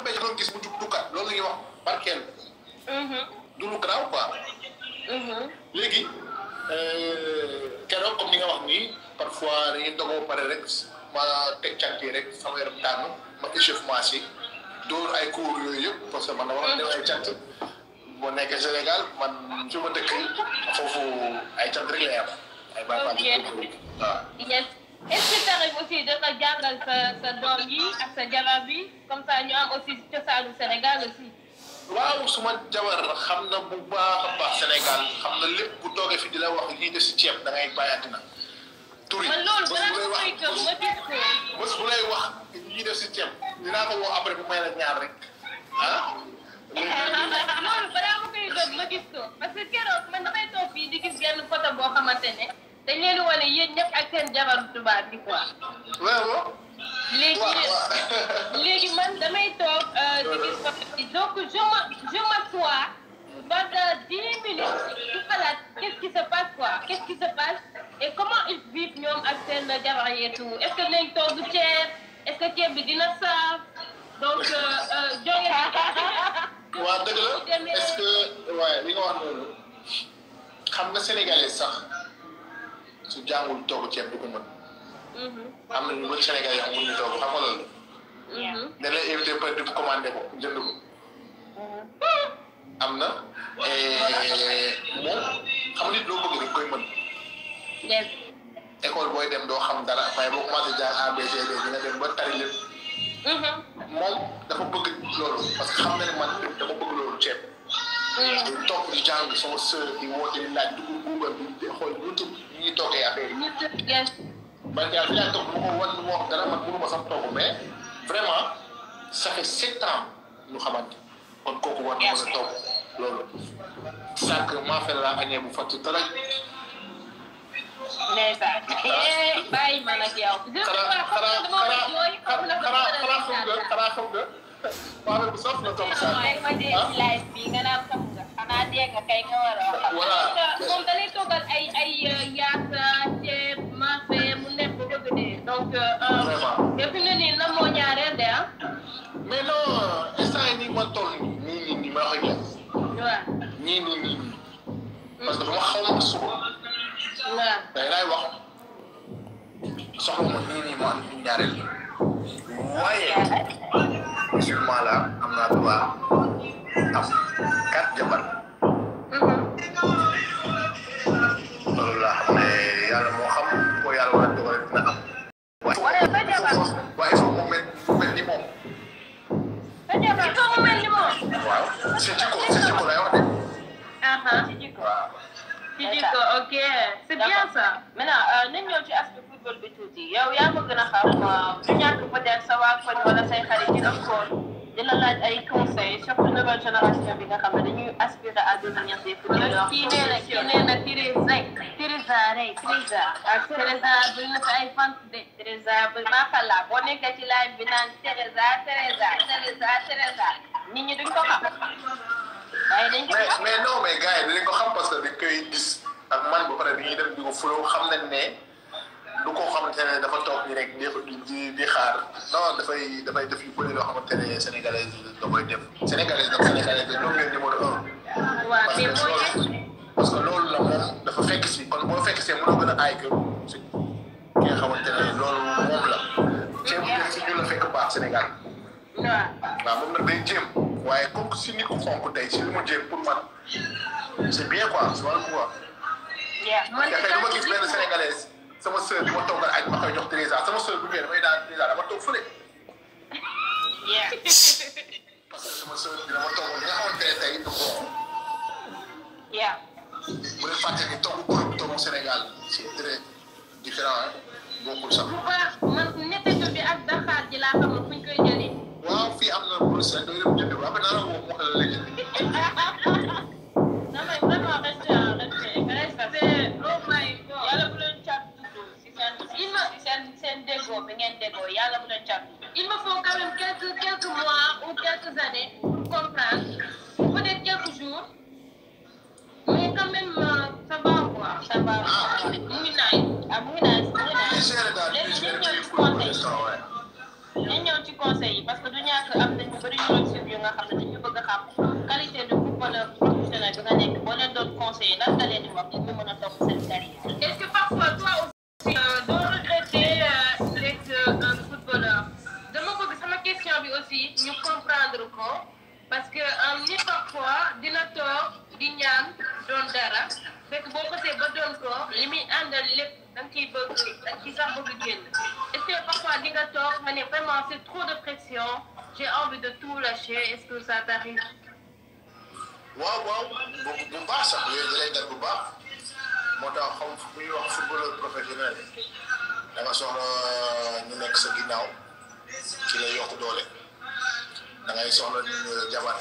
mbéy doon gis mu jug duggaat loolu la ñuy wax barkeel du lu garaaw quoi léegi keroog comme ni nga wax nii parfois dañuy dogoo pare rek ma teg cant yi rek sama yaram daanu ma échauffement si dóor ay cours yooyu yëpp parce que man dama war def ay cant boo nekkee Sénégal man fi ma dëkk foofu ay cant rek lay am ay bàyyi Ok. waaw yes est-ce que t'arrives aussi da nga jàngal sa sa doom yi ak sa jabar bi comme ça ñu am aussi cosaanu Sénégal aussi. waaw suma jabar xam na bu baax a baax Sénégal xam na lépp bu toogee fi di la wax lii de si ceeb da ngay bàyyi àddina turi man loolu bés bu lay balaa wax ma koy gëm ma gis ko. bés bu lay wax lii def si ceeb dinaa ko woo après bu may la ñaar rek ah loolu balaa ma koy gëm ma gis ko parce que keroog man damay toog fii di gis benn photo boo xamante ne dañ leen di wane yéen ñëpp ak seen jabaru tubaab bi quoi. waaw léegi waaw waaw léegi man damay toog euh, di gis photo bi donc je me je m'assois pendant dix minutes di xalaat qu'est-ce qui se passe quoi qu'est-ce qui se passe et comment ils vivent ñoom ak seen jabar yi et tout est-ce que dinañ togg ceeb est-ce que ceeb bi dina saaf donc euh, euh, jóge waaw dëgg la est-ce que waaye li nga wax noonu xam nga sénégalais sax su jàngul togg ceeb du ko mën Mhm, am na ñu bëri sénégalais yoo xam ñu togg xam nga loolu mhm. dañ lay invité peut être commandé ko jënd ko am na moom xam nit loo bëgg rek koy mën yes école booy dem doo xam dara waaye boo commencé jaar ABCD dina dem ba tari lépp Mhm, moom dafa bëgg loolu parce que xam na ne man dama bëgg loolu ceeb mhm. di topp di jàng sama sœur di woote di laaj dugg Google di xool YouTube ñi ñuy toogee affaire yi Ñu- yes man daal fi laa toog bu ma ko wan lu ma wax dara man mënu ma sax togg mais vraiment ça fait sept ans ñu xamante kon kooku war na mën a togg loolu sànq maa fe laa añee bu fàttu dara ndeysaan eh bàyyi ma nag yow. je sais xanaa pas xanaa dama war a jooy xaw ma xanaa nag dama xanaa war a xanaa xam nga xanaa xam nga maa bu saf la togg sànq waaye ma dee ci live bi nga naan xam nga xanaa dégg nga kay nga war a wax. voilà moom da lay toggal ay ay yaasa ceeb maafe mu nekk ba bëgg dee donc. Vraiment. et puis ne nii na moo ñaareel de ah. mais non instant yii nii ma toll nii nii nii ma wax ak yow waaw ñii nii nii nii parce que dama xaw ma suba waaw. day laay wax soxla ma nii nii ma am ñaareel waaye musulman la am naa droit am quatre jabar loolu laa xam ne yàlla moo xam ko yàlla war a dogal dina am wala sa jabar waaye il faut mu mel mu mel ni moom sa jabar il faut mu mel ni moom. waaw c'est jikko c'est jikko lay wax de aha waaw ci jikko ok c'est bien ça. maintenant nañ ñëw ci aspect football bi tuuti yow yaa ma gën a xam du ñàkk peut-être sa waa koñ wala say xarit yi am koon dina laaj ay conseils surtout nouvelle génération bi nga xam ne dañuy aspirer à devenir des footballeurs kii nee na kii nee na Teresa Teresa rey Teresa ak Teresa bëri na fi ay fans de Teresa ba macha allah boo nekkee ci live bi naan Teresa Teresa Teresa Teresa nit ñi duñ ko xam waaye dañ ko mais xam mais non mais gars yi dinañ ko xam parce que dañ koy gis ak man ba pare dañuy dem di ko fuloo xam nañ ne du ko xamante ne dafa toog nii rek di di di xaar non dafay dafay def yu bëri loo xamante ne sénégalais yi da koy def sénégalais nag sénégalais da ñoom ñooy numéro un waaw parce mais que boo loolu parce que loolu la moom dafa fekk si kon boo fekk see mënoo gën a aay que si ki nga xamante ne loolu moom la ceeb bi si ñu la fekk baax Sénégal waaw waaw moom nag day jéem waaye kooku si nit ku xonk tey si li mu jéem pour man c'est bien quoi c'est wàllu quoi man dafay dama gis benn sénégalaise sama sœur bi ma toggal añ ma koy jox Teresa sama sœur bu ñëwee damay daan Teresa dama toog fële parce que sama sœur bi dama togg li nga xamante ne tey du ko yeah bu leen fàtte ni togg Europe togg Sénégal c'est très différent hein bokkul sax bu baax man nettatu bi ak daxaar ji laa xamul fuñ koy jëlee waaw fii am na Bruxelles doo dem jënd ko après naa la woo mu wax la la jënd non mais vraiment reste reste reste c'est oh my god yàlla bu leen cat dugg si seen si seen seen déggoo bi ngeen déggoo yàlla bu leen cat dugg il me faut quand même quelques quelques mois ou quelques années pour comprendre peut-être quelques jours mais quand même euh, ça va quoi ça va mu ngi naay ah mu ngi naan mu ngi naan géré daal léegi géré ñu ñëw kii ci pour conseil l'instant ouais ñu ñëw ci conseil yi parce que du ñàkk am nañu ñu bëri ñu ngi suivre yu nga xam ne dañu bëgg a xam qualité de footballeur professionnel bi nga nekk boo leen doon conseiller lan nga leen di wax pour ñu mën a topp seen carrière. Est-ce que parfois toi aussi euh, doo regretter euh, d'être euh, un footballeur dama bëgg sama question bi aussi ñu comprendre ko parce que euh, nit parfois dina toog di ñaan doon dara fekk boo xasee ba doon ko li muy àndal lépp da nga ciy bëgg da nga ciy sax bëgg génn est-ce que parfois di nga toog nga ne vraiment c'est trop de pression j'ai envie de tout lâcher est-ce que ça t'arrive waaw waaw bu bu baax sax yooyu da lay dal bu baax moo tax xam bu ñuy wax footballeur professionnel da nga soxla ñu nekk sa ginnaaw ci lay yokk doole da ngay soxla ñu jabar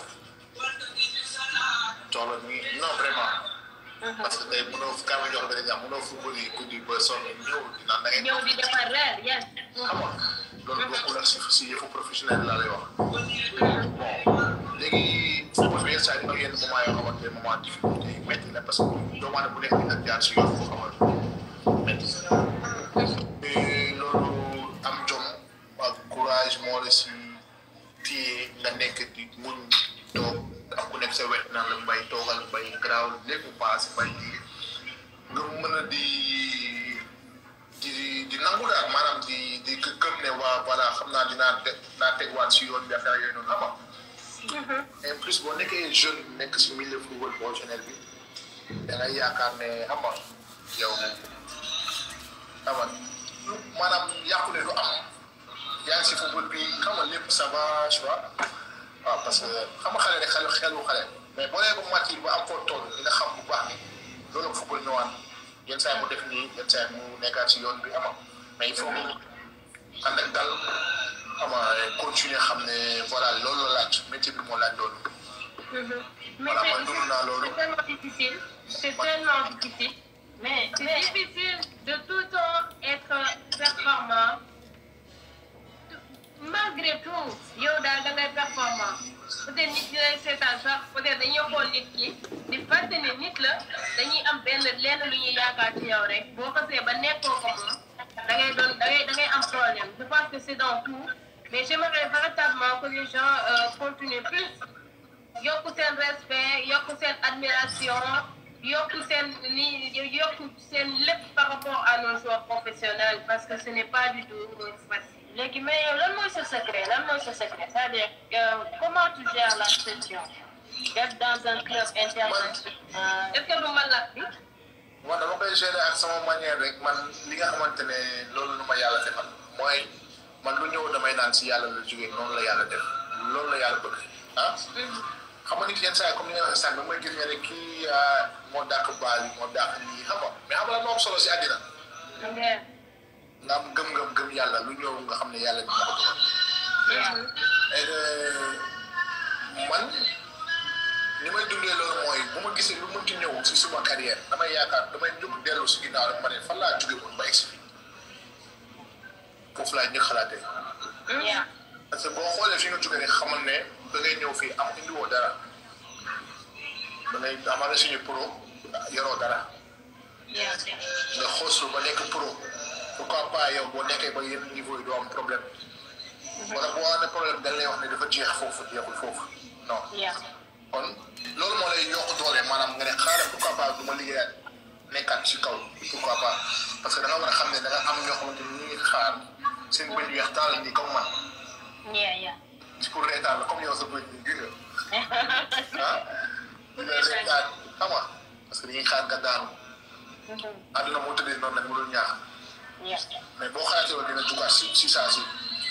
soxla ñu non vraiment parce que tey mënoo kaa ma jox benn exemple mënoo football yi guddi ba sonn ñëw dinaan da ngay ñëw di defar reer yes xam nga loolu bokkul ak si si yëfu professionnel laa lay wax bon léegi football bi yenn saa yi dina yenn moment yoo xamante ne moment difficulté yi métti na parce que doomu aadama bu nekk dina jaar si yoon boo xamante métti et loolu am jom ak courage moo la si téye nga nekk di muñ toog am ku nekk sa wet naan la mbay toogal mbay garaaw lépp paase mbay lii nga mën a di di di nangu daal maanaam di di gëm ne waa voilà xam naa dinaa te naa tegwaat si yoon bi affaire yooyu noonu ama et plus boo nekkee jeune nekk si milieu football professionnel bi da ngay yaakaar ne ama yow ama maanaam yàqu ne du am yaa ngi si football bi xam nga lépp ça va tu vois waaw parce que xam nga xale rek xelu xelu xale mais boo nee ba matir ba am foo toll dina xam bu baax ni loolu football ñëwaat yenn saa yi mu def nii yenn saa yi mu nekkaat si yoon bi ama mais il faut que ànd ak dal ama continuer xam ne voilà loolu la laaj métier bi moo laaj loolu Mais Voilà, c'est- moi, nous, on a le- c'est tellement difficile. C'est tellement difficile. Mais c'est difficile de tout le temps être performant. Malgré tout, yow daal da ngay performant. Peut-être nit ñi lay seetaan sax peut-être dañuy xool nit ki di fàtte ne nit la dañuy am benn lenn lu ñuy yaakaar ci yow rek boo xasee ba nekkoo ko moom da ngay doon da ngay da ngay am problème. Je pense que c'est dans tout. Mais j'aimerais véritablement que les gens euh, continuent plus yokku seen respect yokku seen admiration yokku seen li yokku seen lépp par rapport à nos joueurs professionnels parce que ce n'est pas du tout euh, facile. léegi mais yow lan mooy sa secret lan mooy sa secret c'est-à-dire euh, comment tu gères la pression d'être dans un club international. est-ce que du ma lakk bi man dama koy gérer ak sama manière rek man li nga xamante ne loolu lu ma yàlla defal mooy man lu ñëw damay naan si yàlla la jógee noonu la yàlla def loolu la yàlla bëgg ah xam nga nit yenn saa yi comme ni nga waxee sànq mooy gis nga ne kii ah, moo dàq baal yi moo dàq nii xam nga mais xam nga lan moo am solo si àddina nga am gëm-gëm gëm yàlla lu ñëw nga xam ne yàlla dina ko dogal et que man ni may dundee loolu mooy bu ma gisee lu mënti ñëw si suma carrière damay yaakaar damay jóg dellu si ginnaaw rek ma ne fan laa jóge woon ba egsi fii foofu laa ñu xalaatee Yeah. parce que boo xoolee fi nga jógee rek xamal ne da ngay ñëw fii am indiwoo dara da ngay amal na suñu pro yoroo dara Yeah. nga xooslu ba nekk pro pourquoi pas yow boo nekkee ba yenn niveau yi doo am problème wala boo amee problème dañ lay wax ne dafa jeex foofu jeexul foofu non Yeah. kon loolu moo lay yokk doole maanaam nga ne xaaral pourquoi pas du ma liggéeyaat nekkaat si kaw pourquoi pas parce que da nga war a xam ne da nga am ñoo xamante ni ñu ngi xaar seen bëñ weex taal nii comme man Yeah, yeah. ci pour reetaan la comme yow sa bëñ bi gis nga ah ñu ngi reetaan xam nga parce que dañuy xaar nga daanu àdduna moo tëddee noonu nag mu dul ñaax Yeah. mais boo xaatee woon dina jugaat si si saa si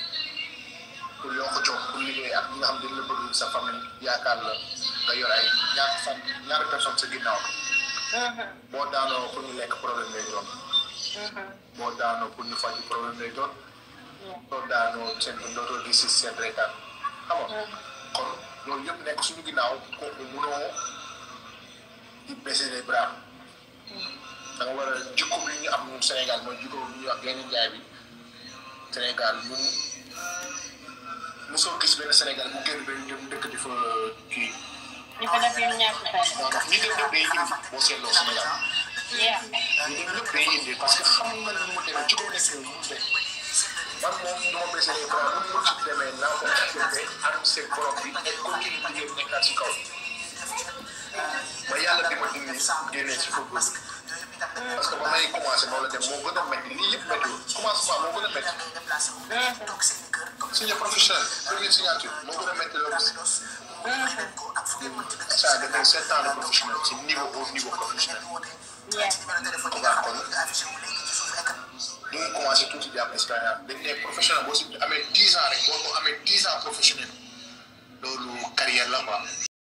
pour yokk jom pour liggéey ak ñi nga xam ne dañ la bëgg sa famille yaakaar la nga yor ay ñaari fan ñaari personne sa ginnaaw boo daanoo pour ñu lekk problème lay doon boo daanoo pour ñu faj problème lay doon boo daanoo seen dootoo di si seen reetaan xam nga kon loolu yëpp nekk suñu ginnaaw kooku munoo di baisser les bras da nga war a jikko bi ñu am ñun Sénégal mooy jikko bi ñuy wax genn njaay bi Sénégal ñun mosoo gis benn Sénégal bu génn benn dem dëkk di fa kii ñu ko def yu ñàkk fay. moo tax ñi dem lépp day indi boo seetloo Sénégal Yeah. ñi dem lépp day indi parce que xam nga ni mu demee jikko nekk mu demee man moom du ma baissé les bras bu mu ci demee naa ko accepté ànd seeg borom bi et continue liggéey nekkaat ci kaw ba yàlla di ma dindi génnee ci football parce que ba may commencé noonu la dem moo gën a métti lii yëpp méttiwul commencement moo gën a métti signé professionnel première signature moo gën a métti loolu ça a donné sept ans de professionnel ci niveau au niveau professionnel ko baax kon ñu ngi commencé tuuti di am expérience dañ ne professionnel boo si amee dix ans rek boo ko amee dix ans professionnel loolu carrière la quoi